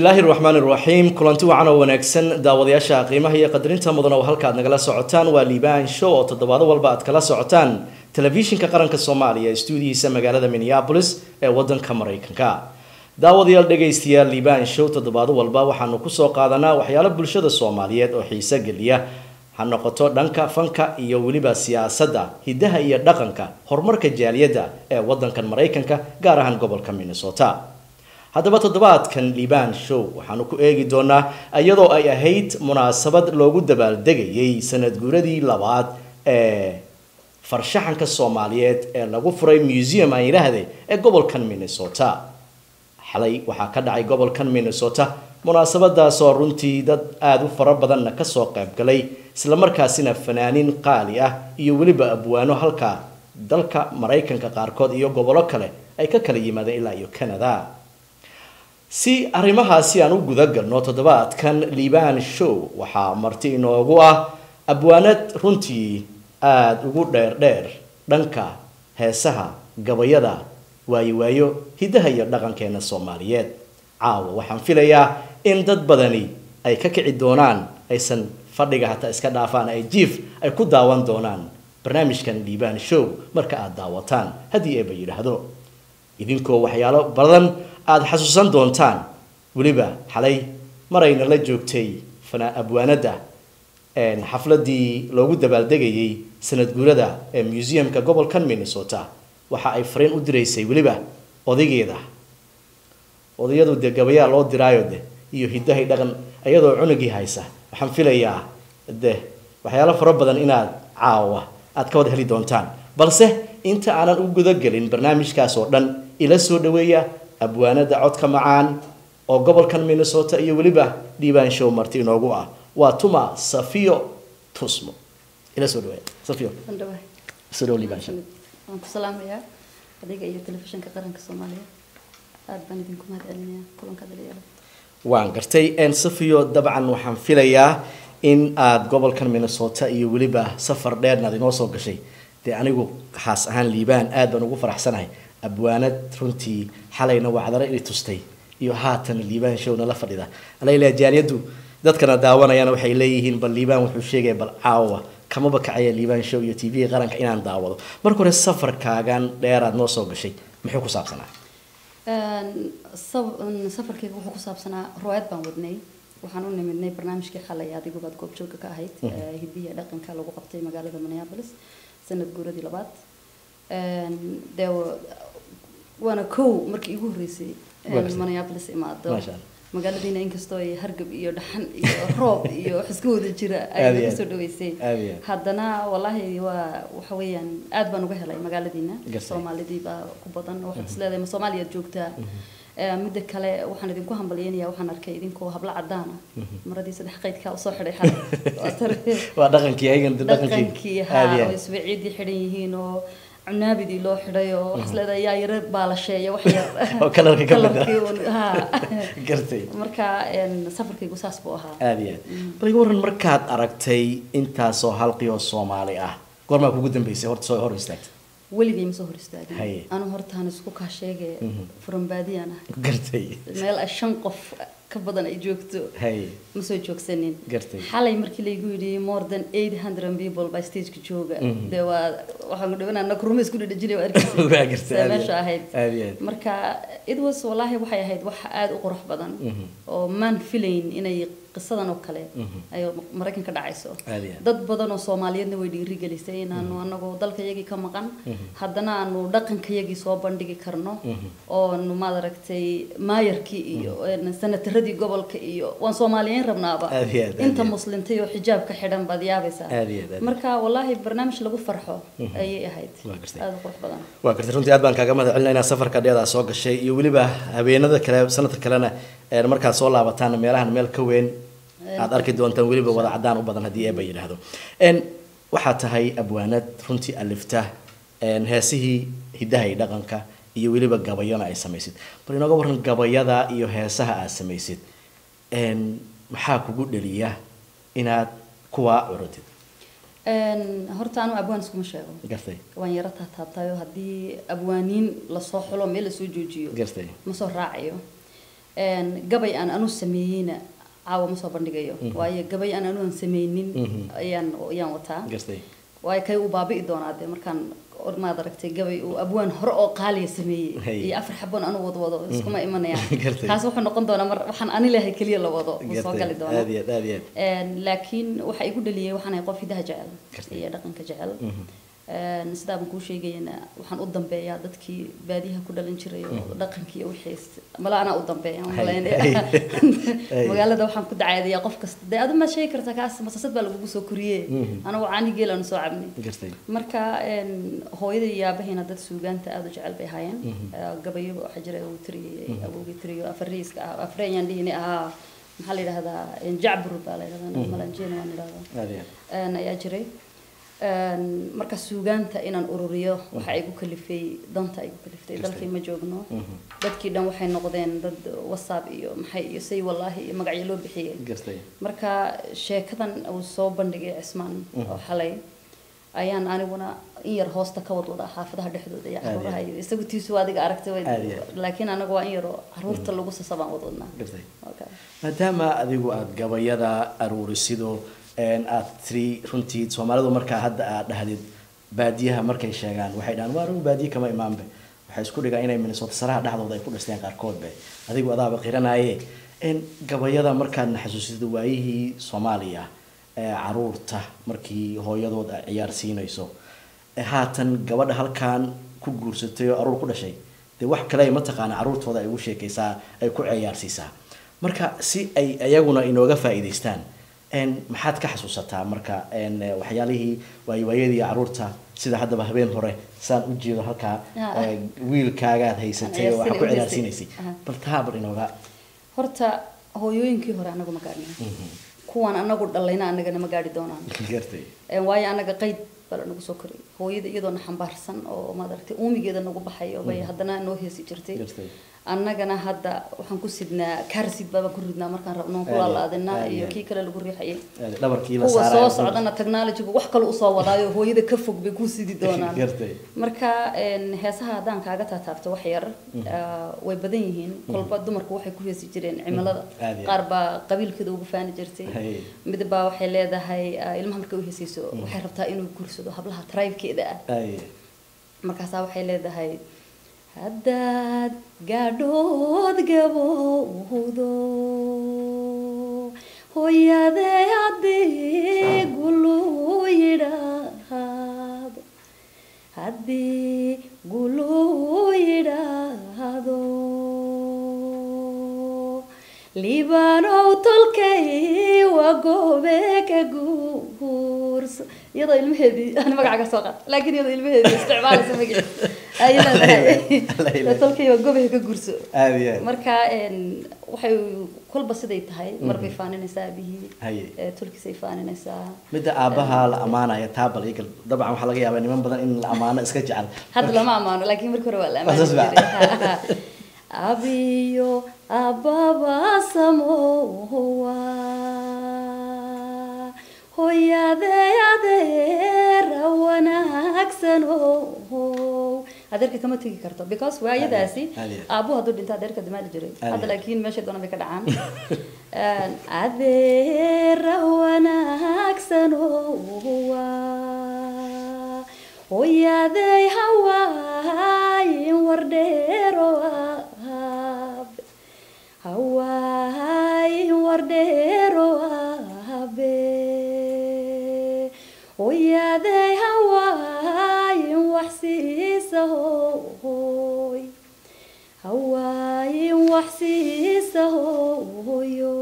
bismillaahi raxmaan iraxiim kulanti wacan oo wanaagsan daawadayaasha qiimaha iyo qadarinta mudan oo halka aad nagala socotaan waa liibaan show oo toddobaado walba aad kala socotaan telefishinka qaranka soomaaliya ee stuudihiisa magaalada minneapolis ee wadanka maraykanka daawadayaal dhegaystayaal liibaan show toddobaado walba waxaanu kusoo qaadanaa waxyaalo bulshada soomaaliyeed oo xiise geliya ha noqoto dhanka fanka iyo weliba siyaasadda hiddaha iyo dhaqanka horumarka jaaliyadda ee wadankan maraykanka gaar ahaan gobolka minnesota haddaba toddobaadkan liibaan show waxaanu ku eegi doonaa iyadoo ay ahayd munaasabad loogu dabaaldegayay sanad guuradii labaad ee farshaxanka soomaaliyeed ee lagu furay museum aan yidhaahde ee gobolkan minnesota xalay waxaa ka dhacay gobolkan minnesota munaasabadaasoo runtii dad aada u fara badanna kasoo qaybgalay islamarkaasina fanaaniin qaali ah iyo weliba abwaano halka dalka maraykanka qaarkood iyo gobollo kale ay ka kala yimaadeen ilaa iyo canada si arrimahaasi aan u guda galno toddobaadkan liibaan show waxaa marti inoogu ah abwaanad runtii aada ugu dheer dheer dhanka heesaha gabayada waayo waayo hiddaha iyo dhaqankeena soomaaliyeed caawa waxaan filayaa in dad badani ay ka kici doonaan aysan fadhiga hataa iska dhaafaan ay jiif ay ku daawan doonaan barnaamijkan liibaan show marka aada daawataan haddii eeba yidhaahdo idinkoo waxyaalo badan aada xasuusan doontaan weliba xalay marayna la joogtay abwaanada xafladii loogu dabaaldegayay sanad guurada ee museumka gobolkan minnesota waxa ay fariin u diraysay weliba odaygeeda odayadu dee gabayaa loo diraayo de iyo hiddahay dhaqan iyadoo cunugii haysa waxaan filayaa de waxyaalo fara badan inaad caawa aad ka wada heli doontaan balse inta aanan u gudagelin barnaamijkaas oo dhan ila soo dhaweeya abwaanada codka macaan oo gobolkan minnesota iyo weliba dhiibaan show marti inoogu ah waa tuma safiyo tusmo ila soo dhaweeya safiyo soo dhawo liibaan show waan ku salaamayaa adiga iyo telefishinka qaranka soomaaliya aada baan idinku mahad celinayaa kulanka dhalinyarada waan gartay safiyo dabcan waxaan filayaa in aada gobolkan minnesota iyo weliba safar dheerna ad inoo soo gashay dee anigu khaas ahaan liibaan aad baan ugu faraxsanahay abwaanad runtii xalayna wacdaro i tustay iyo haatan liibaan showna la fadhida alala jaaliyadu dadkana daawanayana waxay leeyihiin bal liibaan wuxuu sheegaya bal caawa kamaba kacaya liibaan show iyo t v qaranka inaan daawado marka hore safarkaagan dheeraad noo soo gashay muxuu ku saabsanaa safarkayga wuxuu ku saabsanaa ruwaayad baan wadnay waxaan u nimidnay barnaamijkii xalay adigubaad goobjooga ka ahayd hidiya dhaqanka lagu qabtay magaalada minneapolis sanad guuradii labaad dee waana kow markii igu horreysay minneapolis imaado magaaladiina inkastoo ay hargab iyo dhaxan iyo roob iyo wax iska wada jira ay naga soo dhaweysay haddana wallaahi waa waxa weeyaan aad baan uga helay magaaladiina soomaalidii baa ku badan waxaad is leedahay ma soomaaliyaad joogtaa midda kale waxaan idinku hambalyeynaya waxaan arkay idinkoo hablo cadaana maradii saddex qaydkaa usoo xidhay xalay waa dhaqankii ayagan dhaqankii haa oo isbaciidii xidhan yihiin oo cunaabidii loo xidhay oo waxaas leedahay yaa yaro baalasheeya wax yar oo kalarka ka mid ha gartay marka safarkaygu saas buu ahaa aada iyo aad bal iga warran markaad aragtay intaasoo halqi oo soomaali ah goormaa kugu dambeysay horta soo hor istaagtay weligay ma soo hor istaagin Haye. anu hortaan isku kaa sheegay furan baadiyaan ah gartay meel ay shan qof ka badan ay joogto hay ma soo joogsanin Gartay. xalay markii laygu yidhi more than eight hundred people baa stageka jooga dee waa waxaan dhawinaa nakuruma isku dhedhejinay waa arkaysa Waa gartay, see aad iyo meesha aad. ahayd Aad iyo aad. marka it was wallaahi waxay ahayd wax aada u qurux badan oo maan filayn inay qisadan oo kale ay maraykan ka dhacayso Aad iyo aad. dad badan oo soomaaliyeedna way dhiirigelisay inaanu anagu dalkayagii ka maqan haddana aanu dhaqankayagii soo bandhigi karno oonu maad aragtay maayarkii iyo sanataradii gobolka iyo waan soomaaliyeyn rabnaaba Aad iyo aad, aad inta iyo aad. muslintay oo xijaabka xidhan baad yaabaysaa Aad iyo aad, aad iyo marka wallaahi barnaamij lagu farxo ayay ahayd Waa gartay. aada u qurux badan waa gartay runtii aad baan kaaga mahad celinaa inaad safarka dheedaa soo gashay iyo weliba habeenada kale sanadka kalena ee markaad soo laabataan meelahan meel ka weyn aad arki doontaan weliba wada cadaan u badan haddii eeba yidhaahdo n waxaa tahay abwaanad runtii alifta n heesihii hiddaha iyo dhaqanka iyo weliba gabayona ay samaysid bal inooga warran gabayada iyo heesaha aad samaysid n maxaa kugu dhaliya inaad kuwaa curutid Een, horta anu abwaan iskuma sheego gartay waan yaro taataabtayo haddii abwaaniin lasoo xulo meel lasoo joojiyo gartay ma soo raacayo Een, gabay aan anu sameeyeyna caawa ma soo bandhigayo waayo gabay aan anu aan sameynin ayaan ayaan wataa gartay waayo kay uu baabi'i doonaa dee markaan or- maad aragtay gabay uu abwaan hore oo qaaliya sameeyey Hay. iyo afar xaboon anu wad wado iskuma imanayaan Gartay. kaas wuxuu noqon doonaa mar waxaan ani lehay keliya la wado uu soo gali gartay doonaa aad iyo aad aad iyo aad Een, laakiin waxa igu dhaliyay waxaan ahay qof hidaha jecel Gartay. iyo dhaqanka jecel Een, sidaa baan kuu sheegayana waxaan u dambeeyaa dadkii baadiyaha ku dhalan jiray oo dhaqankii iyo wixiis mala anaa u dambeeya aan Hay, malaynaya hay, hay. magaalada waxaan ku dacaadiyaa qof kasta dee adu ma sheegi kartaa kaas masasad baa lagugu soo koriyee anagu caani geel aanu soo cabnay gartay marka een, hooyada iyo aabahayna dad suugaanta aada u jecel bay ahaayeen Eh, gabayo waxaa jira uu tiriyey awowgii tiriyo afariiska ah afreeyaan dhihini ahaa maxaa la yidhahdaa een, jacbur baa la yidhahdaa malanjeena waan idhahdaa aad iyo aad Een, ayaa jiray Een, marka suugaanta inaan ururiyo waxa igu kalifay danta igu kaliftay Kastay. dalkii ma joogno dadkii dhan waxay noqdeen dad whatsapp iyo maxay iyo say wallaahi iyo magacyo loo bixiyey gartay marka sheekadan uu soo bandhigay cismaan oo xalay ayaan aniguna in yar hoosta ka wadwadaa xaafadaha dhexdooda iyo Aad iyo caruuraha iyo isagu tiisu adiga aragtay way- Aad iyo aad. laakiin anaga waa in yaroo caruurta lagu sasabaan wadwadnaa gartay Okay. maadaama adigu aada gabayada aruurisido een aad tiri runtii soomaalidu markaa hadda aad dhahdid baadiyaha markay sheegaan waxay dhahaan waa anigu baadiye kama imaanbe waxay isku dhigaan inay minnesota saraha dhexdooda ay ku dhisteen qaarkoodbe adigu adaaba qiranaaye in gabayada markaadna xasuusida waayihii soomaaliya ee caruurta markii hooyadood ay ciyaar siinayso ee haatan gabadha halkan ku guursatay oo aruur ku dhashay dee wax kale ay mataqaana caruurtooda ay ugu sheekaysaa ay ku ciyaarsiisaa marka si ay iyaguna inooga faa'iidaystaan een maxaad ka xasuusataa marka een waxyaalihii waayiwaayadii caruurta sida haddaba habeen hore saan u jeedo halkaa Ah. ee, wiilkaagaad haysatay oo waxaa ku Ciyaarsiin- ciyaarsiinaysay Aha. bal taa bal inooga horta hooyooyinkii hore anagu ma gaadhin kuwan anagu dhalayna anagana ma gaadhi doonaan gartay Een, waayo anaga qayd baa la nagu soo koriyay hooyada iyadoona xambaarsan oo maad aragtay uumigeeda nagu baxay oo bay haddana noo heesi jirtay gartay annagana hadda waxaan ku sidnaa kaarsid baabaan ku ridnaa markaan rabno Aad ku iyo- laalaadinaa aad iyo iyo aad. kii kale lagu riixayay Aad- dhabarkii la kuwa saaraya soo socdana technologygu wax kale usoo wadaayo hooyada ka fog bay ku sidi doonaan gartay marka een, heesaha haddaan kaaga taataabto wax yar ah, way badan yihiin kolba dumarku waxay ku heesi jireen cimilada Aad iyo qaar baa qabiilkeeda ugu faani jirtay Hay. mid baa waxay leedahay ah, ilmaha markay u heesayso waxay rabtaa inuu guursado hablaha tribekeeda ah ay markaasaa waxay leedahay haddaad gaadhood gabowdo hooyadee haddii gulu yidhaahdo haddii gulu yidhaahdo libaanow tolkay waa goobe ka guurso iyadoo ilmaheedii aan magaca ka soo qaat laakiin iyadoo ilmaheedii isticmaalaysa magaciisa ay leedahay tolkay waa goobe ka guurso aad iyo aad marka een, waxay kolba siday tahay mar bay faaninaysaa abihii Haye. ee, tolkiisay faaninaysaa midda aabaha la amaanaya taabal igal dabcan waxaa laga yaabaa niman badan in la amaano iska jecel hadda lama amaano laakiin markii hore waa la Waa saas amaani baa. jiray abiyo ababa samowa hooyadee adeera wanaagsanow adeerka kama tegi karto because waayadaasi Aad iyo aad. aabuhu hadduu dhinto adeerka damaali jiray Aad iyo hadda aad. laakiin meesha doona bay ka dhacaan Een, adeera wanaagsanowa hooyadey hawaayin wardheero aabe hawaayin wardheero aabe hooyadey hawaayin wax siisa hooy hawaayin wax siisa hooyo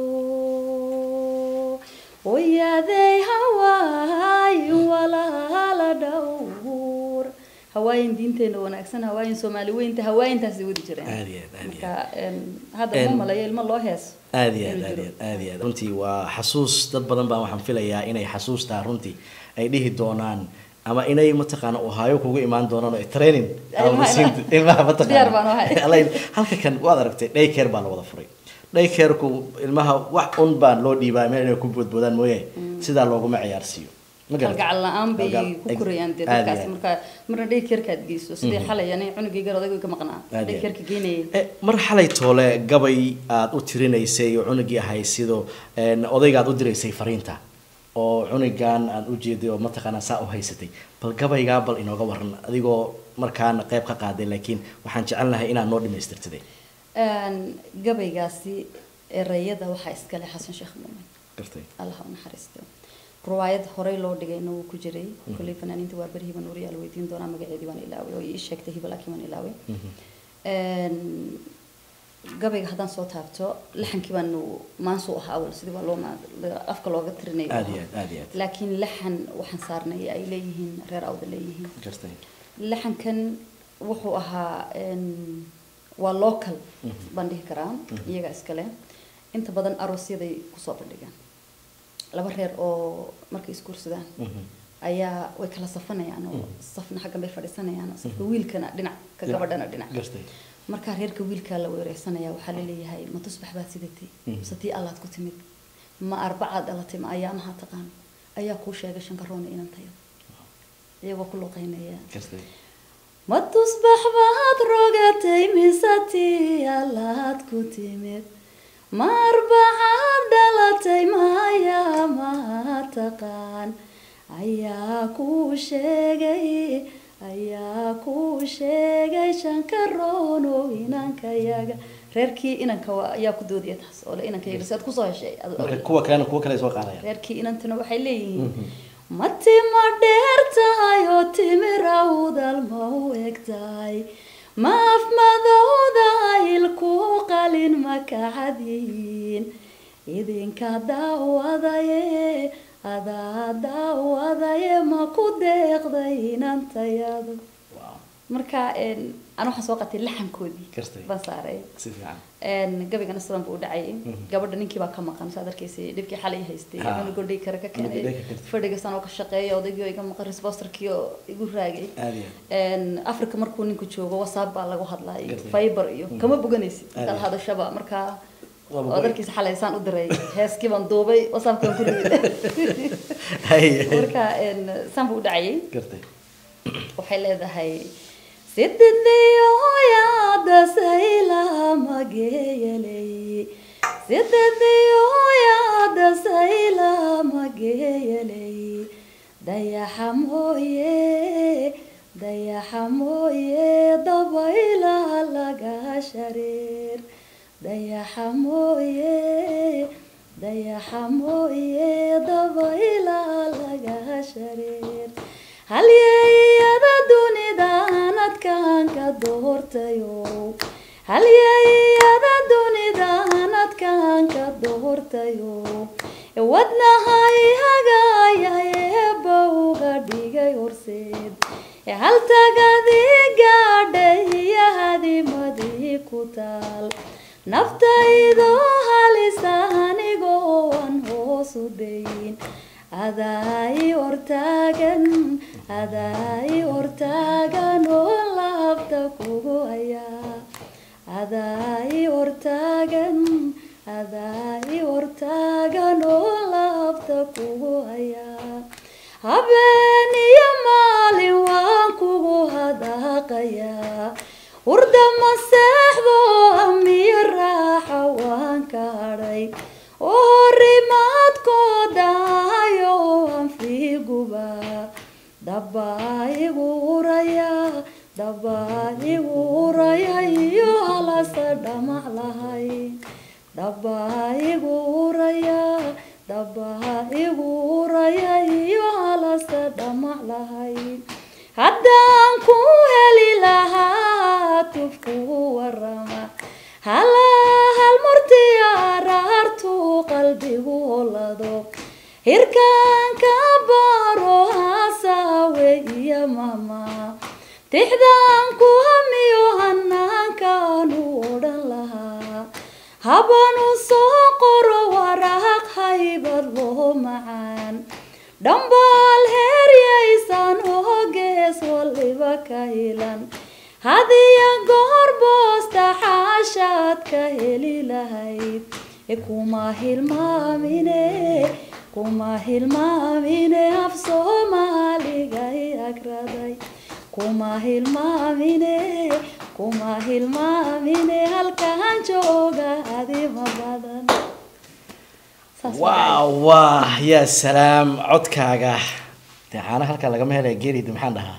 hooyadey hawaayin walaala dhowr hawaayin diinteena wanaagsan hawaayin soomaali weynta hawaayintaasay wadi jireen Aad iyo aad, aad iyo marka een, hadda ma Een, malayo ilmo loo heeso aad iyo aad inuu aad jiro. iyo aad aad iyo aad runtii waa xasuus dad badan baa waxaan filayaa inay xasuustaa runtii ay dhihi doonaan ama inay mataqaana ohaayo kugu imaan doonaan oo ay training ama Ilmaha- masiinta- ilmaha Diyaar baan u ahay. mataqaana Alla- halka kan waad aragtay daycare baa la wada furay daycareku ilmaha wax un baan loo dhiibaa meel inay ku boodboodaan mooye sidaa looguma ciyaarsiiyo Ma garatay? kalgacal la-aan bay Kalgacal- ku korayaan dee aad iyo dadkaasi aad. marka marna dhaykerkaad geyso sidii xalay ani cunugayga odaygu ka maqnaa Aad iyo aad. dhaykerka geynayay Eh, mar xalay toole gabay aad u tirinaysay oo cunugii ahay sidoo een, odayga aad u diraysay fariinta oo cunugan aad u jeeday oo mataqaanaa saa u haysatay bal gabaygaa bal inooga waran adigoo markaana qayb ka qaaday laakiin waxaan jecelnahay inaad noo dhamaystirtaday Een, gabaygaasi erayada waxaa iskale xasan sheekh muumin gartay allah ha u naxariisto riwaayad horey loo dhigayna wuu ku jiray kolley fanaaniinta waa beri hiban wariyaa la weydiin doonaa magaceedii waan ilaaway oo ii sheegtay hiba laakiin waan ilaaway Een, gabayga haddaan soo taabto laxankii baanu maansuu ahaa awal sidii waa loo ma- afka looga tirinayay aad iyo aad aad iyo aad laakiin laxan waxaan saarnay ay leeyihiin reer awda leeyihiin gartay laxankan wuxuu ahaa een, waa local baan dhihi karaa iyaga iskale inta badan aroosyaday kusoo bandhigaan laba reer oo markay isguursadaan ayaa way kala safanayaan oo safna xaggan bay fadhiisanayaan safka wiilkana dhinac ka gabadhana dhinac gartay markaa reerka wiilkaa la weereysanaya waxaa laleeyahay ma tusbax baad sidatay mise tii allaad ku timid ma arbacaad dhalatay ma ayaamaha taqaan ayaa kuu sheegay shankaroona inantayada iyagoo ku luqeynaya gartay ma tusbax baad rogatay mise tii allaad ku timid ma arbacaad dhalatay ma ayaamaha taqaan ayaa kuu sheegay ayaa kuu sheegay shankaroono inankayaga reerkii inanka waa- ayaa ku doodaya taas oo le inankayaga si aad kusoo heshay Ad- marka kuwa kalena kuwa kale ay soo qaadayaan reerkii inantuna waxay leeyihiin ma tima dheer tahay oo timir awdal ma u eg tahay ma af madowda ilku qalin ma kacadyihiin idinka daawadaye adaa daawadaye ma ku deeqday inantayadu Wow, marka een, ana waxaan soo qatay laxankoodii Gartay. baan saaray si fiican een gabigana sidan buu u dhacayay gabadha ninkii baa ka maqan saad arkaysay dhibkii xalay haystay Ha. cunug godhay kare ka Cunug keenay godhay ka keentay. fadhiga sanoo ka shaqeeya odaygii oo iga maqan resposterkii oo igu raagay aad iyo aad een africa markuu ninku joogo whatsapp baa lagu hadlay Gartay. fiber iyo kama boganaysid Aad kala iyo. hadashaba markaa Waa boqol. odarkiisa xalay saan u diray heeskii baan duubay whatsappka baan ku riday Hay. marka een saan buu u dhacayay gartay waxay leedahay sidediyoyaada saylamageyeley sidediyoyaada saylamageyeley dayaxa mooye dayaxa mooye dabaylaha laga shareer dayaxa mooye dayaxa mooye dabaylaha laga shareer halyeyada dunidan adkaan ka doortayo halyeyada dunidan adkaan ka doortayo wadnahay hagaaya eebba uga dhigay horseed haltagadii gaadhay iyo hadimadii ku taal naftaydoo halisa anigoo aan hoos u dayn adaai hortaagan adaai hortaagan oo laabta kugu hayaa adaai hortaagan adaai hortaagan oo laabta kugu hayaa habeen iyo maalin waan kugu hadaaqayaa hurda maseexdo amiyo raaxa waan ka hadhay oo horimaadkoodahayo aan fiiguba dabbaa igu uraya dabbaa igu uraya iyo halasa dhamac lahayn dabbaa igu uraya dabbaa igu uraya iyo halasa dhamac lahayn haddaan ku heli lahaa tufku warama halahal murtiya araartu qalbigu holado hirkaanka baaro hasaawe iyo mama tixdaan ku hamiyo hanaankaanu odhan lahaa habanu soo qoro waraaq haybad loo macaan dhambaal heeryaysan oo gees waliba ka hilan hadiya goor boosta xaashaad ka heli lahayd kuma hilmaamine kuma hilmaamine af soomaaliga i agraday kuma hilmaamine kuma hilmaamine halkaan jooga adima badan Saas waaw waa yaa salaam codkaaga dee caana halkaa lagama helaya geelida maxaan dhahaa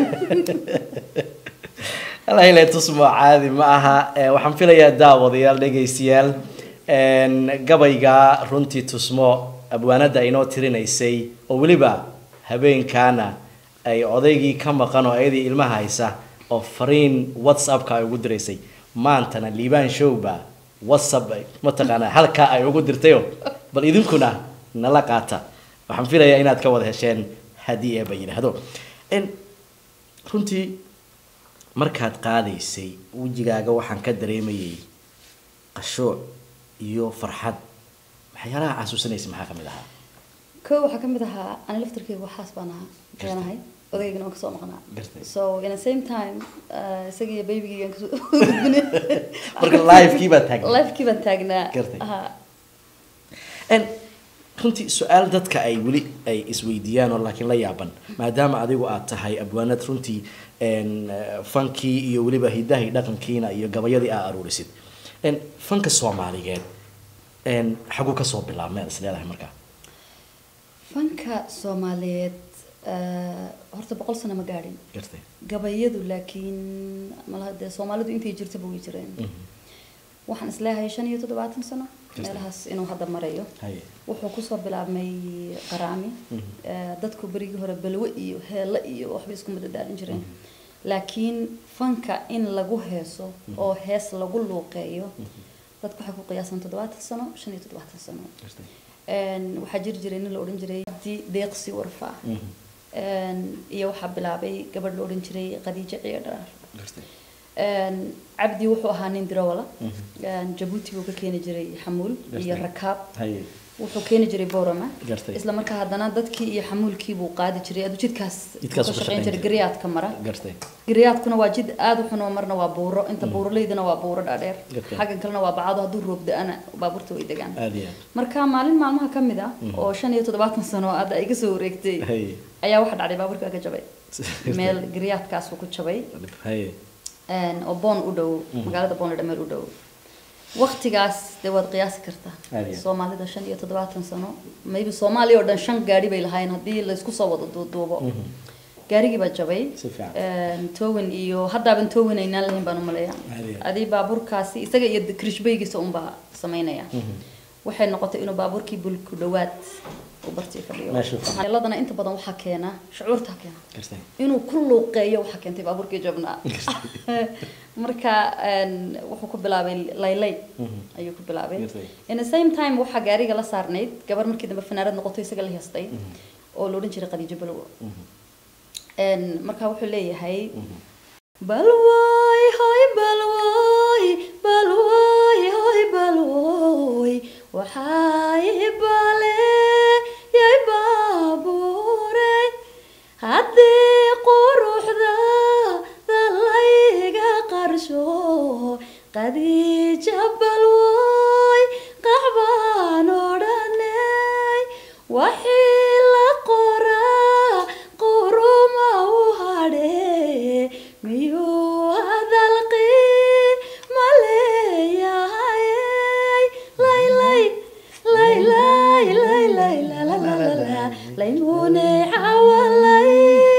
alahile tusmo caadi ma aha Eh, waxaan filayaa daawadayaal dhegaystayaal En, gabayga runtii tusmo abwaanada inoo tirinaysay oo weliba habeenkaana ay odaygii ka maqan oo ayadii ilmaha haysa oo fariin whatsappka ay ugu diraysay maantana liibaan showba whatsapp ay- mataqaanaa halkaa ay ugu dirtayo bal idinkuna nala qaata waxaan filayaa inaad ka wada hesheen haddii eeba yidhaahdo En, runtii markaad qaadaysay wejigaaga waxaan ka dareemayay qashuuc iyo farxad waxyaalaha xasuusanaysa maxaa ka mid ahaa kow waxaa kamid ahaa ani laftarkeyga waxaas baan ahaa keenahay odaygana waan kasoo maqnaa Gartay. so in the same time uh, isagiiyo baybigeygan kasoo gudbinay marka live-kii baad taagnaa lifekii baan taagnaa Gartay. Aha. En, runtii su-aal dadka ay weli ay isweydiiyaan oo laakiin la yaaban maadaama adigu aad tahay abwaanad runtii en, eh, fankii iyo weliba hidaha dhaqankiina iyo gabayadii aa aruurisid En, fanka soomaaliyeed en, xaguu kasoo bilaabmay aad is leedahay markaa fanka soomaaliyeed uh, horta boqol sano ma gaadhin gartay gabayadu laakiin malaha dee soomaalidu intay jirtaba way jireen waxaan isleeyahay shan iyo toddobaatan sano Jirta. meelahaas inuu hadda marayo haye wuxuu kusoo bilaabmay qaraami Eh, dadku berigii hore balwe iyo heelle iyo waxbay isku madadaalin jireen laakiin fanka in lagu heeso oo hees lagu luuqeeyo dadku waxay ku qiyaasan toddobaatan sano shan iyo toddobaatan sano gartay En, waxaa jiri jiray nin la odhan jiray abdi deeqsi warfa En, iyo waxaa bilaabay gabadh la odhan jiray khadiijo ciyo dharaar gartay En, cabdi wuxuu ahaa nin dirawala En, jabuuti buu ka keeni jiray xamuul iyo Gartay. rakaab haye wuxuu keeni jiray borama Gartay. isla markaa haddana dadkii iyo xamuulkii buu qaadi jiray aduu jidkaas Jidkaas ka uu ka shaqayn shaqayn jiray jiray. gariyaadka mara gartay gariyaadkuna waa jid aada u xun oo marna waa buuro inta buuraleydana waa buuro dhaadheer Gartay. xaggan kalena waa bacado hadduu roob da-ana baabuurta way degaan aada iyo aad marka maalin maalmaha ka mid ah oo shan iyo toddobaatan sano hadda ay kasoo wareegtay haye ayaa waxaa dhacday baabuurka ka jabay meel gariyaadkaas uu ku jabay haye een, oo boon u dhow magaalada boon ladha meel u dhow waqtigaas dee waad qiyaasi kartaa Aad iyo. soomaalida shan iyo toddobaatan sano maybe soomaaliya oo dhan shan gaari bay lahaayeen haddii laysku soo wada duuduubo gaarigii baa jabay Si fiican. Een, towin iyo haddaaban towin aynaan lahayn baan umaleeya Aad iyo. adii baabuurkaasi isaga iyo krishbaygiisa unbaa samaynaya waxay noqotay inuu baabuurkii bulku dhowaad uu bartii fadhiyo Meeshuu fadhiyo. Waxyeeladana inta badan waxaa keena shucuurta keena gartay inuu ku luuqeeyo waxaa keentay baabuurkii jabnaa marka een, wuxuu ku bilaabay laylay ayuu ku bilaabay Gartay. in the same time waxaa gaariga la saarnayd gabar markii dambe fanaanad noqoto isaga la heestay oo la odhan jiray khadiijo balwo Een, marka wuxuu leeyahay balwoy hoy balwoy balwoy hoy balwoy waxay baleeyay baabuure haddii quruxda dalayga qarsho qadiija balwoy qaxbaan odhanay waxii la qoraa quruma u hadhe miyuu hadalqii ma leeyahay laylay laylay laylay lalalala laymune xawalay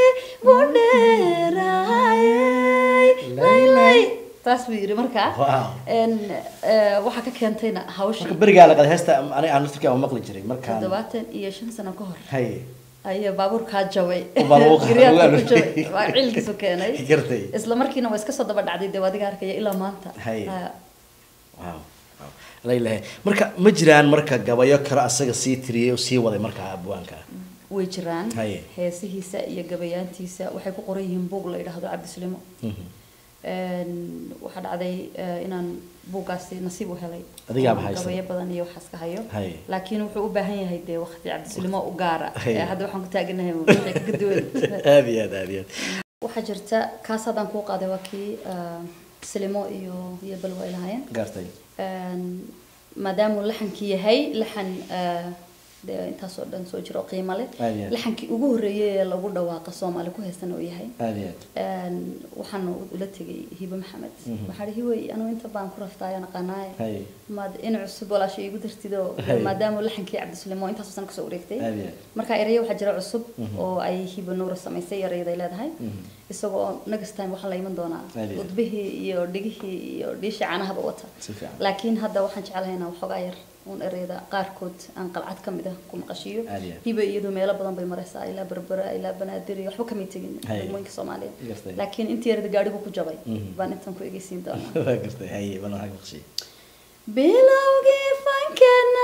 budheeraayay laylay taas buu yidhi markaa Wow. En, eh, waxaa ka keentayna hawshii marka berigaa la qada heesta ani aan laftirkaa maqli jiray markaan toddobaatan iyo shan sano ka hor haye ayaa baabuurkaa jabay Oo baabuurka Guryaha lagu ku jabay aruuriyay. waa cilkiisu keenay gartay isla markiina waa iska soo daba dhacday dee waa adiga arkaya ilaa maanta Haye. Ha. wow wow. laylahe marka ma jiraan marka gabayo kale asaga sii tiriyay oo sii waday markaa abwaanka way jiraan Haye. heesihiisa iyo gabayaantiisa waxay ku qoran yihiin buug la yidhaahdo cabdisulimo En, waxaa dhacday eh, inaan buuggaasi nasiib u helay Adigaaba Oo haysta. gabayo badan iyo waxaas ka hayo Haye. laakiin wuxuu u baahan yahay dee waqti cabdisulimo u gaara Haye. Eh, hadda waxaan ku taaganahay wixii ka duwan aad iyo aad aad iyo aad waxaa jirta kaas haddaan kuu qaaday waa kii ah, silimo iyo iyo balwa ay lahaayeen gartay Een, maadaamuu laxankii yahay laxan ah, dee intaasoo dhan soo jiro oo qiimo leh Aad iyo aad. laxankii ugu horreeyay ee lagu dhawaaqa soomaali ku heystan oo yahay aada iyo aad Een, waxaan ula tegay hibe maxamed waxaa hi hiwey anigu inta baan ku raftaayo naqanaaye Hay. maad in cusub walaasha iigu dartido Hay. maadaama laxankii cabdisuleimo intaasoo san kasoo wareegtay Aad iyo aad. marka eraya waxaa jira cusub oo ay hibe nuura samaysay erayaday leedahay isagoo next time waxaa la iman doonaa Aad iyo aad. udbihii iyo dhigihii iyo dhiishii caanahaba wata Si fiican. laakiin hadda waxaan jeclahay inaan waxoogaa yar uun ereyada qaarkood aan qalcad ka mid ah ku maqashiiyo Aad iyo aad. hibe iyadu meelo badan bay maraysaa ilaa berbera ilaa banaadir iyo waxba kamay tegin Hay. degmooyinka soomaaliya Gartay. laakiin intii yarada gaadhigu ku jabay Mhm. baan intan ku egeysiin doonaa waa gartay haye bal waxaa maqshiy bilowgii fankana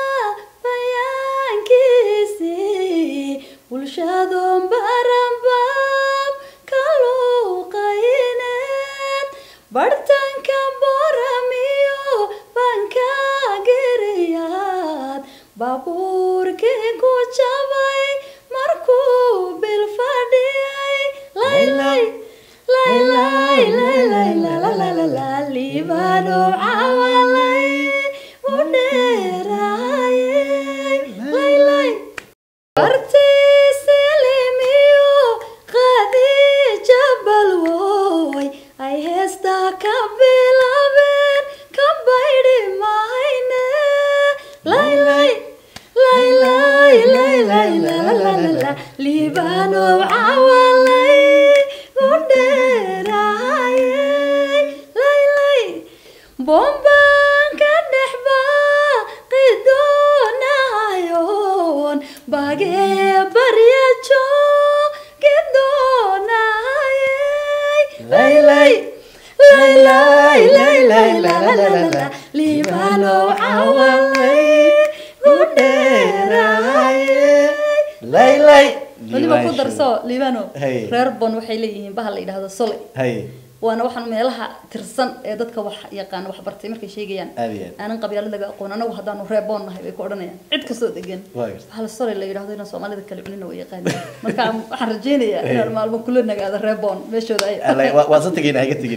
bayaankiisii bulshadoon baranbaab ka luuqayneed bartanka boramiyo banka geriyaad baabuurkii ku jabay markuu bil fadhiyay laylay laylay laylay lalalala liibano cawalay u dheeraayay laylay bartiisi limiyo qadiija balwoy ay heestaa ka bilaabeen ka baydhi mahayne laylay laylay laylay lalalala liibano cawalay u dheeraayay laylay bombaan ka dhex baaqi doonayoon bagee barya joogi doonayay laylay laylay laylay lalalala liibano cawalay u dheeraayay laylay weliba ku darso liibano Hey. reer bon waxay leeyihiin bahal la yidhaahdo sole haye waana waxaan meelaha tirsan ee dadka wax yaqaan wax bartay markay sheegayaan Aad iyo aad. aanan qabyaalad laga aqoon anagu haddaanu reeboon nahay bay ku odhanayaan cid kastoo degan Waa gartay. hal sole la yidhahdo inaan soomaalida kale cunina way yaqaaneen marka waxaan rajaynayaa inaan maalmo kula nagaado reeboon meeshooda ay Alay, waa- waa sa tegin haga tegin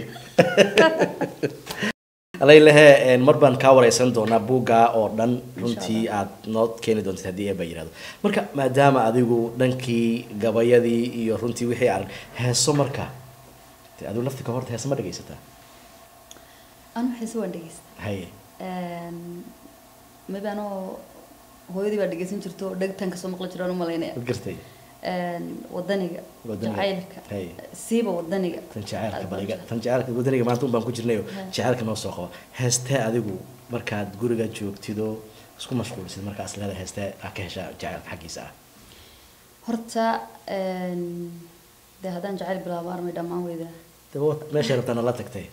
alaylehe mar baan kaa wareysan doonaa buugga oo dhan runtii aad noo keeni doontid haddii eeba yirahdo marka maadaama adigu dhankii gabayadii iyo runtii wixii arag heeso marka de adigu laftika horta heeso ma dhegaysataa anu xiise waan dhegeysta haye maybe anoo hooyadii baa dhegeysan jirto dhegtaan kasoo maqli jiraan u malaynaya wad gartay wadaniga Wadaniga. jacaylka Hay. siiba wadaniga tan jaceylka baliga tan jaceylka wadaniga maanta un baan ku jirnayo jaceylka noo soo qaba heestee adigu markaad guriga joogtido isku mashquulsid markaas leeda heestee aa ka heshaa jaceylka xaggiisa ah horta dee haddaan jacayl bilaabo armay dhammaan weydaa daba meeshay rabtaa nala tagtay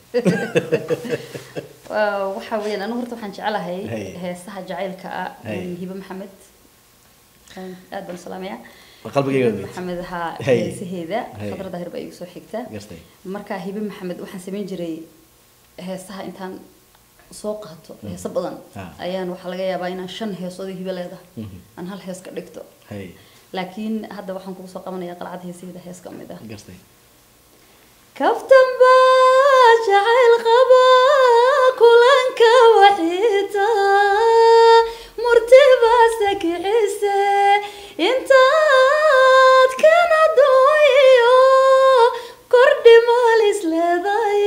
Waa- waxa weeyaan anigu horta waxaan jecelahay Hay. heesaha jacaylka ah Hay. hibe maxamed aad baan u salaamayaa qalbigayga hibe maxamed haa Hay. heesaheeda Hay. khadra daahir baa igu soo xigta gartay marka hibe maxamed waxaan samayn jiray heesaha intaan soo qaato heeso badan Ah. ayaan waxaa laga yaabaa inaan shan heesoodii hibe leedahay Mhm. aan hal hees ka dhigto hay laakiin hadda waxaan kugu soo qabanaya qalcad heesaheeda hees ka mid ah gartay kaftan baa jacayl qaba kulanka waxiita murti baase kicise intaad kana dooyo kordhi maalis leeday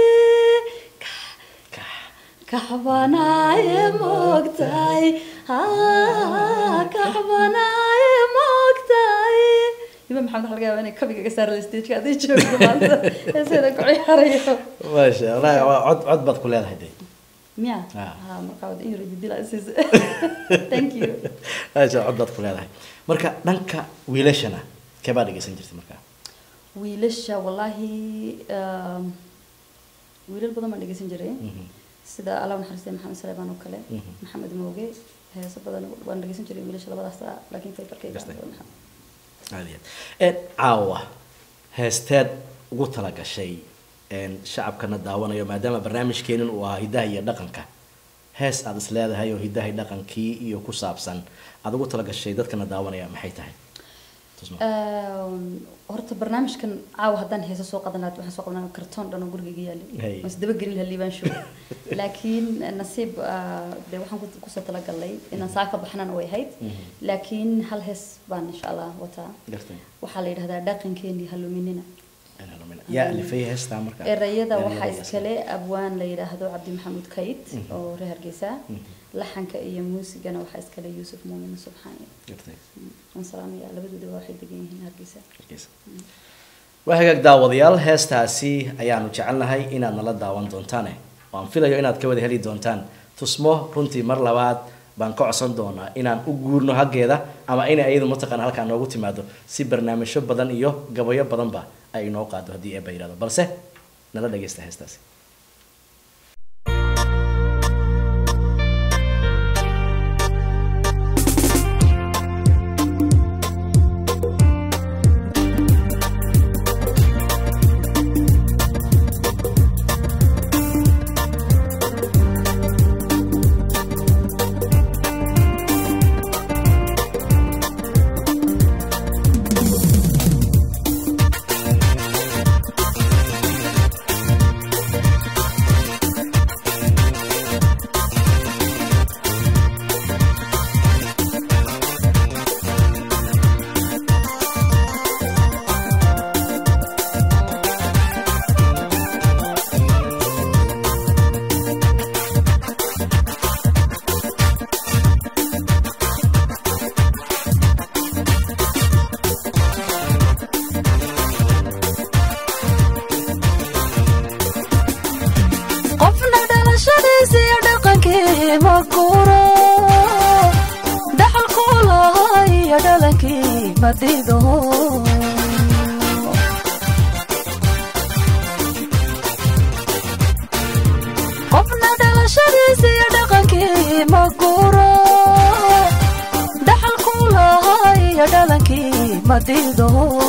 kaxbanaaye moogtahay haa kaxbanaaye moogtahay hiba maxamed waxa laga yaabaa inay kabiga ga saara stageka hadday joogto maanta heeseeda ku ciyaarayo maasha allah waa cod cod baad ku leedahay de miya Ah. ha markaa wada in yaro jidila isiis thank you maasha cod baad ku leedahay marka dhanka wiilashana kee baa dhegeysan jirtay marka wiilasha wallaahi um, wiilal badan baan dhegeysan jiray Mhm. sida allah u naxariistay maxamed saleebaan oo kale Mhm. maxamed mooge heeso badan waan dhegeysan jiray wiilasha labadaas ah laakiin faybarkayga Gartay. aan maxamed aad iyo aad Een, caawa heesteed ugu talagashay een, shacabkana daawanayo maadaama barnaamijkeenin uu ahaa hidaha iyo dhaqanka hees aad is leedahay oo hidaha iyo dhaqankii iyo ku saabsan aad ugu talagashay dadkana daawanaya maxay tahay tusmo horta barnaamijkan caawa haddaan heeso soo qadan lahayd waxaan soo qadan lahaa kartoon dhan oo gurigayga Hey. yaalay mas daba gelin lahaa liibaan show laakiin nasiib ah, dee waxaan ku- kusoo talagalay inaan saa ka baxnana way ahayd laakiin hal hees baan insha allah wataa gartay waxaa la yidhahdaa dhaqankeenii haluminina yaa alifay heestaa marka erayada waxaa Erayada iskale abwaan la yidhaahdo cabdi maxamuud kayd oo reer hargeysa laxanka iyo muusigana waxaa iskale yuusuf muumin subxaani gartay waan salaamaya labadooda waxay degan yihiin hargeysa waa hagaag daawadayaal heestaasi ayaanu jecelnahay inaad nala daawan doontaane waan filayo inaad ka wada heli doontaan tusmo runtii mar labaad baan ka codsan doonaa inaan u guurno haggeeda ama inay ayadu mataqaana halkaan noogu timaado si barnaamijyo badan iyo gabayo badanba ay inoo qaado haddii eeba yidhahdo balse nala dhagaysta heestaasi qofna dhalashadiisa iyo dhaqankii ma guro dhaxalku lahaa iyo dhalankii ma dido qofna dhalashadiisa iyo dhaqankii ma guro dhaxalku lahaa iyo dhalankii ma dido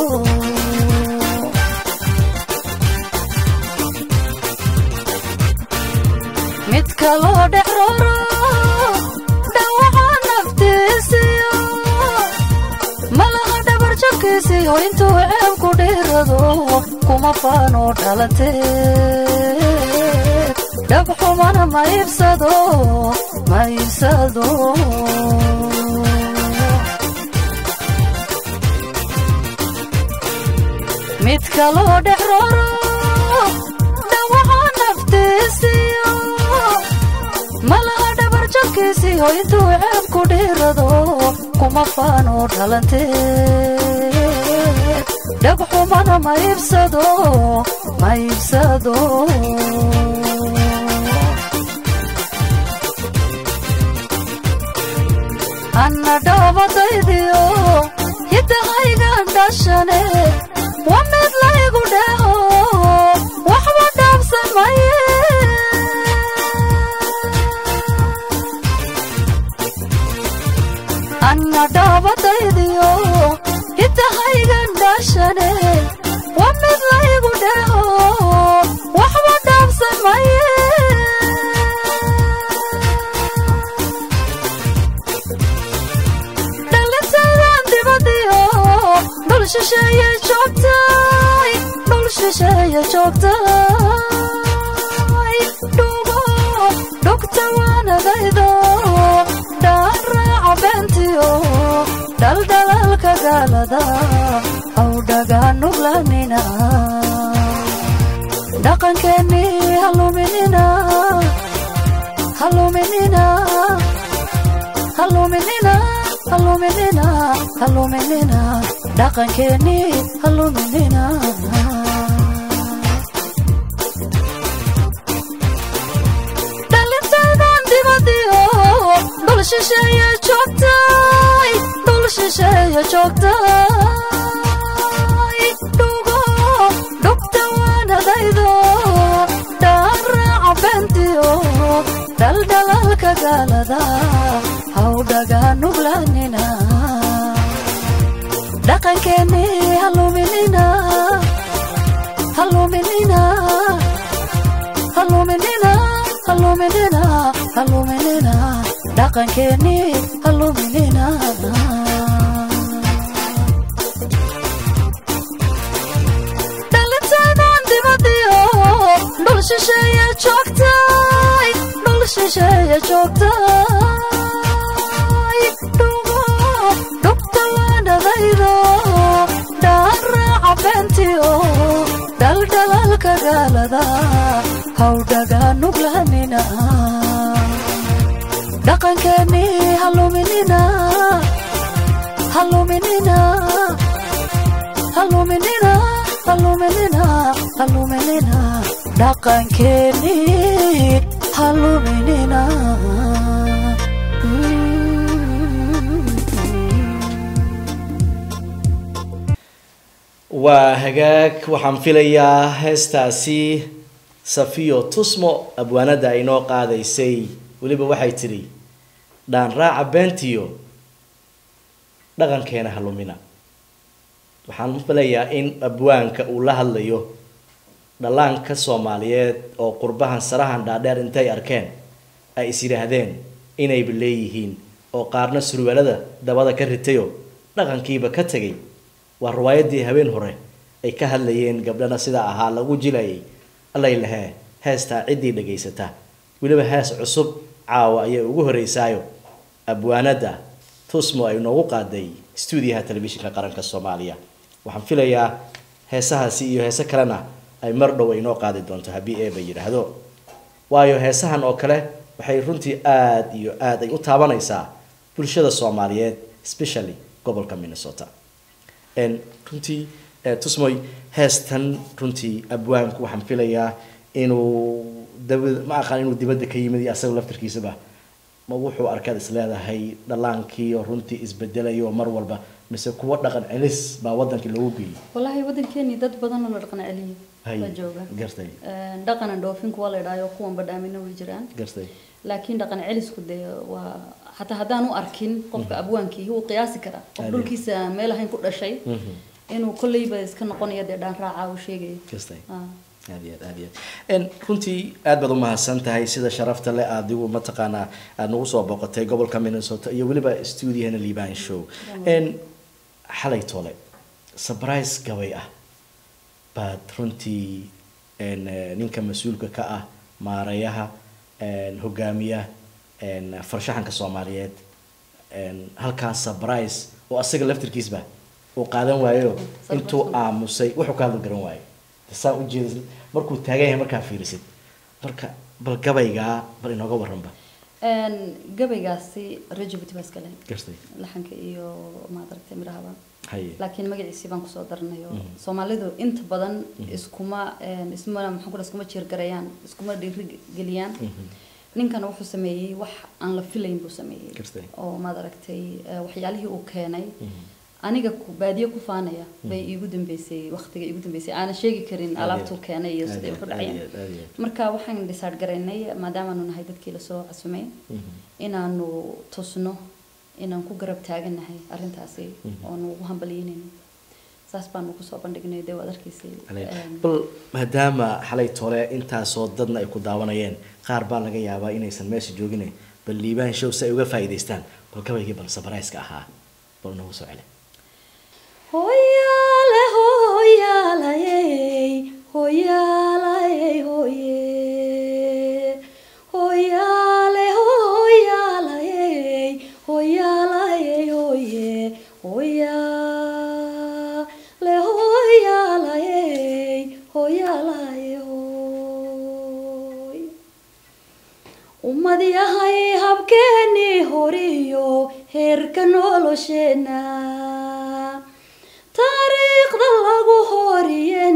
mid kaloo dhexrooro dhawaca naftiisiyo malaha dhabarjabkiisiyo intuu ceeb ku dhiirado kuma faano dhalantee dhabxumana ma iibsado ma iibsado mid kaloo dhexrooro dhawaca naftiisiyo malaha dhabarjabkiisiyo intuu ceeb ku dhiirado kuma faano dhalantee dhagxumana ma iibsado ma iibsado anna dhaabadaydiyo hidahaygan dhashane waa mid laygu dheho waxba dhaabsamaye anna dhaabadaydiyo hidahaygan dhashane waa mid laygu dheho waxba dhaabsamaye dhalintaydan dibadiyo dhul shisheeye joogtay dhul shisheeye joogtay dhugo dhugta waanadaydo dhaan raaca beentiyo dhaldhalaalka gaalada aw dhagaa nuglanina dhaqankeennii haluminina haluminina haluminina haluminina haluminina dhaqankeennii haluminina dhalintaydan dibadiyo dhul shisheeye joogtay dhul shisheeye joogtay dhugo dhugta waanadaydo dhaan raaca beentiyo dhaldhalaalka gaalada haw dhagaa nuglanina dhaqankeennii haluminina haluminina haluminina haluminina haluminina dhaqankeennii haluminina shisheeye joogtay dhul shisheeye joogtay dhugo dhugta waanadaydo dhaaraaca beentiyo dhaldhalaalka gaalada hawdhaga nuglaanina dhaqankeennii haluminina haluminina haluminina haluminina haluminina dhaqankeennii haluminina waa hagaag waxaan filayaa heestaasi safiyo tusmo abwaanada ay noo qaadaysay weliba waxay tidhi dhaan raaca beentiyo dhaqankeena halumina waxaan filayaa in abwaanka uu la hadlayo dhallaanka soomaaliyeed oo qurbahan sarahan dhaadheer intay arkeen ay is yidhaahdeen inayba leeyihiin oo qaarna surwaalada dabada ka ritayo dhaqankiiba ka tegay waa riwaayadii habeen hore ay ka hadlayeen gabdhana sidaa ahaa lagu jilayay allay lahee heestaa ciddii dhagaysata weliba hees cusub caawa ayay ugu horeysaayo abwaanada tusmo ay noogu qaaday stuudiyaha telefishinka qaranka soomaaliya waxaan filayaa heesahaasi iyo heese kalena ay mar dhow ay noo qaadi doonto haddii eeba yidhaahdo waayo heesahan oo kale waxay runtii aada iyo aada ay u taabanaysaa bulshada soomaaliyeed especially gobolka minnesota n runtii tusmoy heestan runtii abwaanku waxaan filayaa inuu daba ma aqaan inuu dibadda ka yimid iyo asaga laftarkiisaba ma wuxuu arkaad is leedahay dhallaankii oo runtii isbedelayo mar walba mise kuwa dhaqan celis baa wadankii loogu geeyey wallaahi waddankeeni dad badan oo la dhaqan celiyay Hay, la jooga gartay Een, dhaqana dhoofinku waa la idhaayo kuwan badhaamina way jiraan gartay laakiin dhaqan celisku dee waa xataa haddaan u arkin qofka abwaankii wuu qiyaasi karaa qof Ade. dhulkiisa meel ahayn ku dhashay Mhm. inuu kolleyba iska noqonayo dee dhaan raaca uu sheegaya gartay Ah. aad iyo aad aad iyo aad n runtii aad baad umahadsan tahay sida sharafta le adigu mataqaanaa aad nagu soo booqatay gobolka minnesota iyo weliba stuudiyahana liban show n xalay tole surprise gabay ah baad runtii n ninka mas-uulka ka ah maarayaha n hogaamiya n farshaxanka soomaaliyeed n halkaas surprise oo asaga laftirkiisba uu qaadan waayo intuu aamusay wuxuu ka hadli garan waayo saa ujeeda markuu taagan yahay markaa fiirisid marka bal gabaygaa bal inooga waranba Een, gabaygaasi rajabiti baa iskale gartay laxanka iyo maadaragtay midhahaba haye laakiin magaciisii baan kusoo daranayo soomaalidu inta badan iskuma een, isma maxaan ku dhaha iskuma jiirgareeyaan iskuma dhiirigeliyaan ninkan wuxuu sameeyey wax aan la filayn buu sameeyey Gartay. oo maad aragtay eh, waxyaalihii uu keenay aniga ku baadiye ku faanaya bay iigu dambeysay waqtiga iigu dambeysay aanan sheegi karin Aad alaabtuu iyo- keenay iyo aad siday iyo- wax u aad dhacayeen iyo- aad iyo- marka waxaan decide garaynay maadaamaanu nahay dadkii lasoo casumay inaanu tusno inaan ku garab taaganahay arrintaasi oonu ugu hambalyeynayno saas baanu kusoo bandhignay dee waad arkaysay Een, bal maadaama xalay tole intaasoo dadna ay ku daawanayeen qaar baa laga yaabaa inaysan meesha joogine bal liibaan show si ay uga faa'iidaystaan bal gabaygii bal sabarayska ahaa bal nagu soo celi Hoyale hoyalayey hoyalayey hoye Hoyale hoyalayey hoyalayey hoye Hoyale hoyalayey hoyalayey hoy ummad yahay habkeenii horiyo heerka nolosheena taariikhda lagu horiyen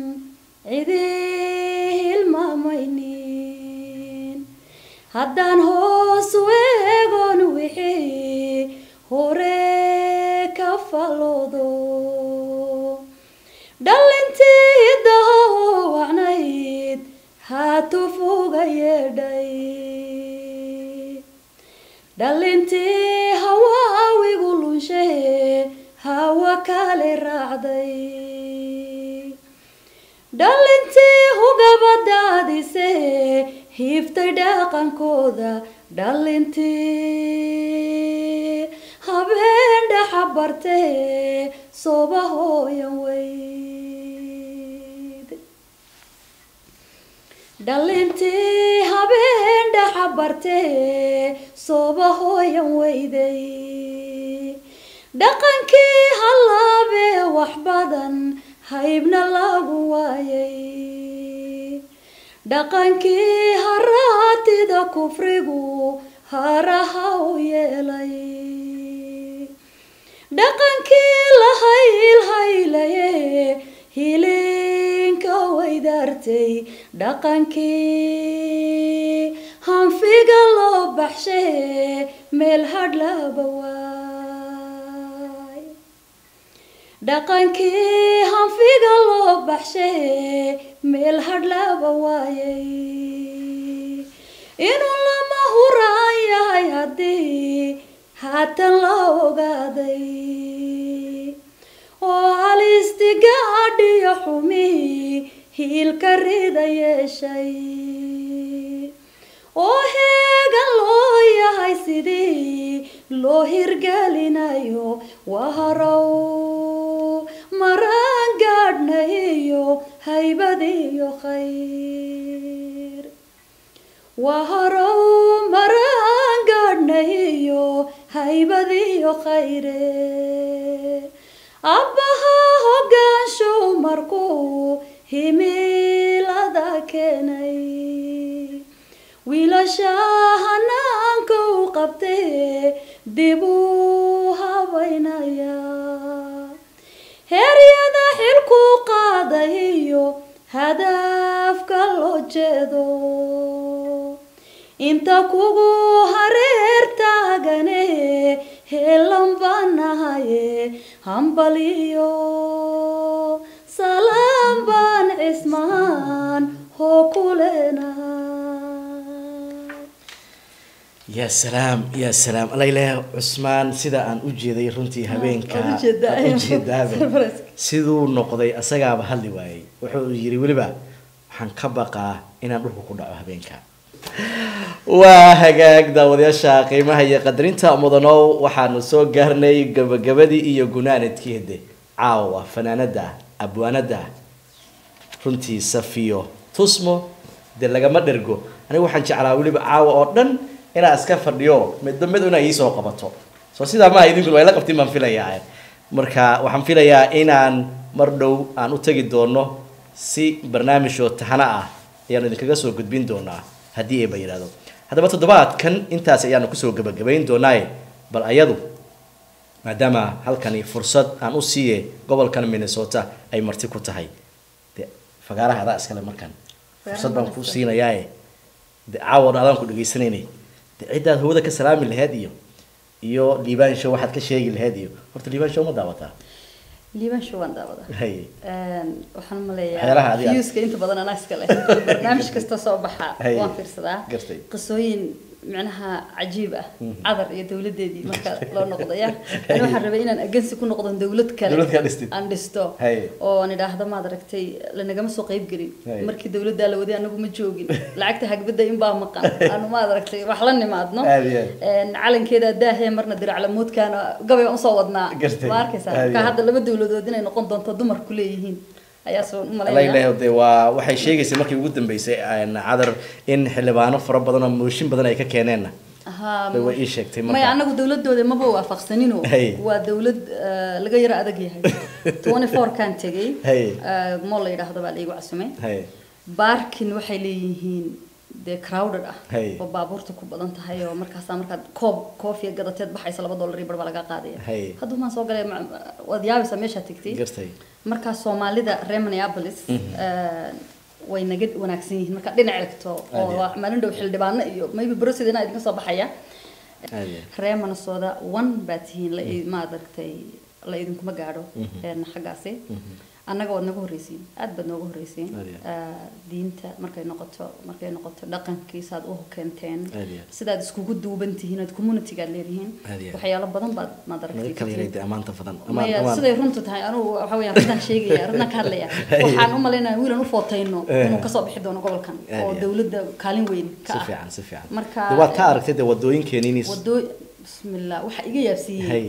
cidii hilmaamaynin haddaan hoos u eegon wixii hore ka faloodo dhalintii dahowacnayd haatufuga yeedhay dhalintii hawaawigu lunshe hawa kale raacday dhalintii hugabadaadise hiiftay dhaqankooda dhalintii habeen dhaxa bartee sooba hooyan weyd dhalintii habeen dhaxa bartee sooba hooyan weyday dhaqankii hallaabee wax badan haybna lagu waayay dhaqankii haraatida kufrigu haraha u yeelay dhaqankii la haylhaylaye hilinka weydaartay dhaqankii hanfiga loo baxshay meel hadhlaba waay dhaqankii hanfiga loo baxshay meel hadhlaba waayay inuu lama huraan yahay haddii haatan la ogaaday oo halistigaadhiyo xumihii hiilka rida yeeshay oo heegan loo yahay sidii loo hirgelinayo waa harow maraan gaadhna iyo haybad iyo khayr waa harow maraan gaadhna iyo haybad iyo khayre abbaha hoggaanshow markuu himilada keenay wiilasha hanaanka u qabtee dib u habaynaya heeryada xilku qaaday iyo hadaafka loo jeedo inta kugu hareer taagane heelan baan nahaye hambaliyo salaam baan cismaan hoo ku leenahay ya salaam ya salaam alaileh cusmaan sida aan u jeeday runtii habeenka waan u jeedaa. aan u jeedaaba Surprise. siduu noqday asagaaba hadli waayey wuxuu yiri weliba waxaan ka baqaa inaan dhulka ku dhaco habeenka waa hagaag daawadayaasha qiimaha iyo qadarinta mudanow waxaanu soo gaarnay gabagabadii iyo gunaanadkii hede caawa fanaanada abwaanada runtii safiyo tusmo dee lagama dhergo aniga waxaan jeclaa weliba caawa oo dhan inaa iska fadhiyo midba mid inaa iisoo qabato soo sidaa maaha idinkuna waa ila qabtin baan filayaa marka waxaan filayaa inaan mar dhow aan u tegi doono si barnaamij oo taxano ah ayaanu idinkaga soo gudbin doonaa haddii ayba yidhahdo haddaba toddobaadkan intaas ayaanu kusoo gebagabayn doonaaye bal ayadu maadaama halkani fursad aan u siiye gobolkan minnesota ay marti ku tahay de fagaaraha adaa iskale markan fursad baan ku siinayaaye de caawa dhan adaan ku dhegaysanaynay de ciddaad hawada ka salaami laheyd iyo iyo liibaan show waxaad ka sheegi laheyd iyo horta liibaan show ma daawataa liibaan show waan daawadaa hay Een, waxaan Waxyaalaha umaleeyaa adiga- viewska inta badan anaa iska leh barnaamij kasta soo baxa Hay. waan fiirsadaa Gartay. qisooyin micnaha cajiib ah cadar iyo dowladeedii marka loo noqdaya ani waxaan rabay inaan agensi ku noqdo dowlad kale Dowlad kale dhistid. aan dhisto Hay. oo aan idhaahdo maad aragtay lanagama soo qayb gelin Hay. markii dowladdaa la waday anagu ma joogin lacagta hagbada inbaa maqan anu maad aragtay wax la nimaadno Aad iyo aad. Een, calankeeda daahee marna diraclamoodkaana gabay aan usoo wadnaa Gartay. ma arkaysaa Aad iyo ka aad. hadda laba dowladood inay noqon doonto dumarku leeyihiin ayaa soo alla umalaynaya ilaahay de waa waxay sheegaysay markii ugu dambeysay een, cadar in xildhibaano fara badan oo mooshin badan ay ka keeneenna Ahaa, Bay way ii sheegtay marka. maya anagu dowladooda maba waafaqsanino Hey. waa dowlad eh, laga yaro adag yahay 24 kan tegay Hey. eh, mool la yidhaahdo baa laigu casumay hay baarkin waxay leeyihiin dee crowded ah Hey. oo baabuurta ku badan tahay oo markaasaa markaad koob koofiya gadateed baxaysa laba dollar iyo bar baa laga qaadaya Hey. hadduu maan soo galay ma- waad yaabaysaa meeshaa tegtay gartay markaa soomaalida reer minneapolis eh, way naga wanaagsan yihiin marka dhinac egto oo Aad iyo waa maalin dhow xildhibaano iyo maybe brosidina idinka soo baxaya aad iyo aad. reer minnesota one baa tihiin la i- ma aragtay la idinkuma gaadho een, xaggaasi annaga waad naga horreysiin aad baad nooga horreysiin Aad iyo Eh, diinta markay noqoto markay noqoto dhaqankiisaad u keenteen Aad iyo aad. sidaad iskugu duuban tihiin ood communitygaad leedihiin Aad iyo aad. waxyaalo badan baad maad naga aragtay kala ka yaray timid. de amaanta badan Amaan- maya amaan. siday runtu tahay anugu waxa weeyaan runtaan sheegaya runtaan ka hadlaya waxaan u malaynaya wiilan u footayno Eh. inuu kasoo bixi doono gobolkan Aad oo iyo. dowladda kaalin weyn ka si ah fiican si fiican marka De waad ka aragtay de wadooyinkeeni wadoo bismillah waxa iga Hay. yaabsiiyey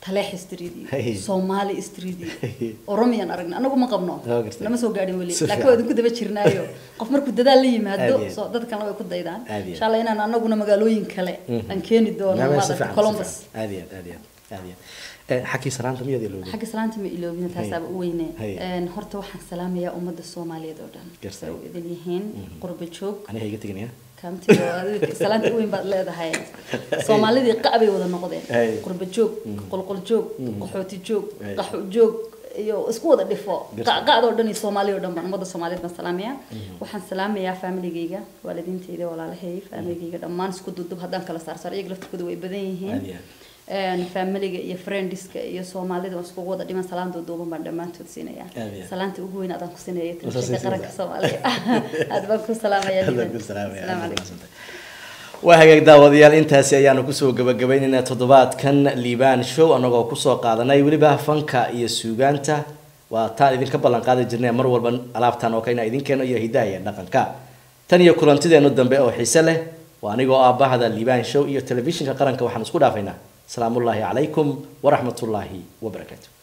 taleex street Hey. iyo soomaali street iyo oromiyaan aragnay anagu ma qabno Waa gartay. lama soo gaadhin weli Si laakiin fiican. waa idinku daba jirnaayo qof markuu dadaal la yimaado Aad iyo aad. soo dadkana way ku daydaan Aad iyo aad. insha allah inaan anaguna magaalooyin kale aan keeni doono Maamay si maaragtay fiican, si columbus fiican. aad iyo aad aad iyo aad aad iyo aad Eh, xagkii salaanta miyaad ilowday xagga salaanta ma iloobina taasaaba u weyne Hay. Een, horta waxaan salaamayaa ummadda soomaaliyeed oo dhan Gartay. say u idin yihiin qurba joog aniga iga teginaya kaamtiga adiga salaanta u weyn baad leedahay soomaalidii qac bay wada noqdeen Hay. qurba joog qolqol joog qaxooti joog Hay. qaxo joog iyo isku wada dhifo Gartay. qacqacdoo dhan iyo soomaali oo dhan baan ummadda soomaaliyeed baan salaamayaa waxaan salaamayaa familigayga waalidiintayda walaalahay familigayga dhammaan isku dudub haddaan kala saarsaar iyaga laftirkooda way badan yihiin Aad iyo aad. Een, familiga iyo friendiska iyo soomaalida waan iskugu wada dhiman salaanta duuban baan dhammaantood siinayaa Aad iyo aad. salaanta ugu weyn adaan ku siinaya Wasaa telefishinka siinaysaa. qaranka soomaaliya aad baan ku salaamayaa Aad baan Liban. ku salaamaya, aad Asalaamu baan calaykum. mahadsantahay. waa hagaag daawadayaal intaasi ayaanu kusoo gabagabaynaynaa toddobaadkan liibaan show anagoo kusoo qaadanay weliba fanka iyo suugaanta waa taan idinka ballan qaadi jirnay mar walba alaabtan oo kale inaan idin keeno iyo hidaha iyo dhaqanka tan iyo kulantideenu dambe oo xiise leh waa anigoo ah bahda liibaan show iyo telefishinka qaranka waxaan isku dhaafaynaa salaamullaahi calaykum waraxmatullaahi wabarakaatu